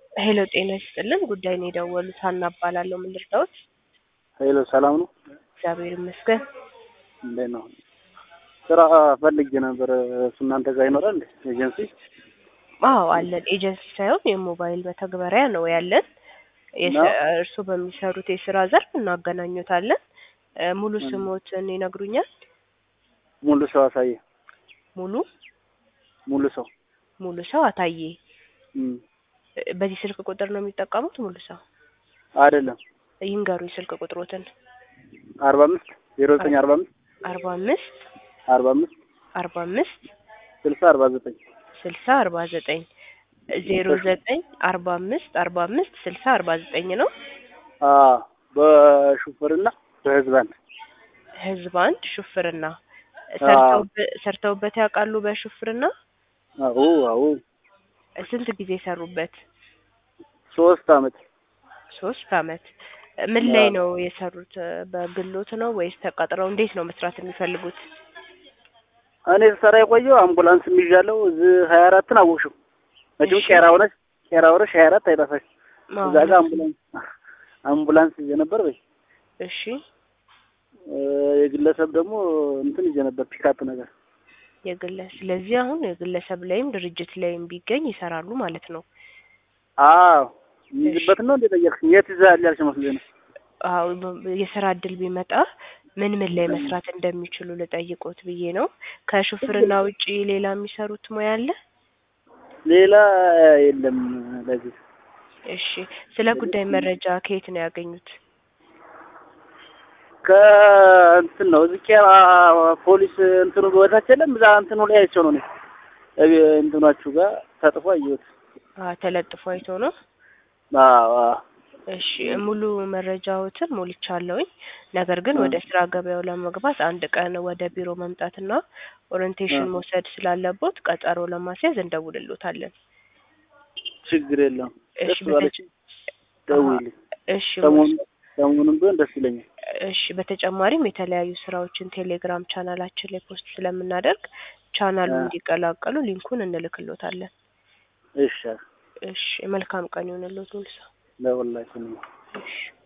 ሄሎ ጤና ይስጥልን። ጉዳይ ነው የደወሉት። ሀና እባላለሁ። ምን ልርዳዎት? ሄሎ ሰላም ነው? እግዚአብሔር ይመስገን። እንዴት ነው? ስራ ፈልጌ ነበር። እሱ እናንተ ጋር ይኖራል እንዴ? ኤጀንሲ? አዎ አለን። ኤጀንሲ ሳይሆን የሞባይል መተግበሪያ ነው ያለን። ነው? እርስዎ በሚሰሩት የስራ ዘርፍ እናገናኙታለን። እ ሙሉ ስሞትን ይነግሩኛል? ሙሉ ሰው አሳየ። ሙሉ ሙሉ ሰው ሙሉ ሰው አታዬ። እም፣ እ በዚህ ስልክ ቁጥር ነው የሚጠቀሙት? ሙሉ ሰው አይደለም ይንገሩኝ ስልክ ቁጥሮትን። አርባ አምስት ዜሮ ዘጠኝ አርባ አምስት አርባ አምስት አርባ አምስት አርባ አምስት ስልሳ አርባ ዘጠኝ ስልሳ አርባ ዘጠኝ ዜሮ ዘጠኝ አርባ አምስት አርባ አምስት ስልሳ አርባ ዘጠኝ ነው። አ በሹፍርና በህዝብ አንድ ህዝብ አንድ ሹፍርና ሰርተውበ- ሰርተውበት ያውቃሉ? በሹፍርና አዎ አዎ ስንት ጊዜ ሰሩበት? ሶስት አመት ሶስት አመት። ምን ላይ ነው የሰሩት? በግሎት ነው ወይስ ተቀጥረው? እንዴት ነው መስራት የሚፈልጉት? እኔ ስሰራ የቆየው አምቡላንስ የሚዣለው እዚህ ሀያ አራትን አወቅሽው መቼም እሺ። ቄራ ሆነሽ ቄራ ሆነሽ ሀያ አራት አይጠፋሽ እዛ ጋር አዎ። አምቡላንስ አምቡላንስ ይዤ ነበር በይ እሺ እ የግለሰብ ደግሞ እንትን ይዤ ነበር ፒካፕ ነገር የግለሰብ ስለዚህ አሁን የግለሰብ ላይም ድርጅት ላይም ቢገኝ ይሰራሉ ማለት ነው። አዎ የሚይዝበት ነው እንደ ጠየቅሽኝ የት ይዘሃል ያልሽ መስሎኝ ነው አዎ በ- የስራ እድል ቢመጣ ምን ምን ላይ መስራት እንደሚችሉ ልጠይቆት ብዬ ነው። ከሹፍርና ውጪ ሌላ የሚሰሩት ሙያ አለ? ሌላ የለም ለዚህ እሺ ስለ ጉዳይ መረጃ ከየት ነው ያገኙት? ከእንትን ነው እዚህ ቄራ ፖሊስ እንትኑ በታች የለም እዛ እንትኑ ላይ አይቼው ነው እኔ እቤ- እንትናችሁ ጋር ተጥፎ አየሁት አ ተለጥፎ አይቶ ነው። አዎ አዎ እሺ ሙሉ መረጃዎትን ሞልቻለሁኝ። ነገር ግን ወደ ስራ ገበያው ለመግባት አንድ ቀን ወደ ቢሮ መምጣትና ኦሪንቴሽን አ። መውሰድ ስላለቦት ቀጠሮ ለማስያዝ እንደውልሎታለን። ችግር የለውም እሺ ደስ ባለች በተጨ- ደውይልኝ እሺ ሰሞኑን ሰሞኑን ቢሆን ደስ ይለኛል እሺ በተጨማሪም የተለያዩ ስራዎችን ቴሌግራም ቻናላችን ላይ ፖስት ስለምናደርግ ቻናሉን አ። እንዲቀላቀሉ ሊንኩን እንልክሎታለን። እሺ እሺ መልካም ቀን ይሁንልዎት ሙሉ ሰው። ለሁላችንም እሺ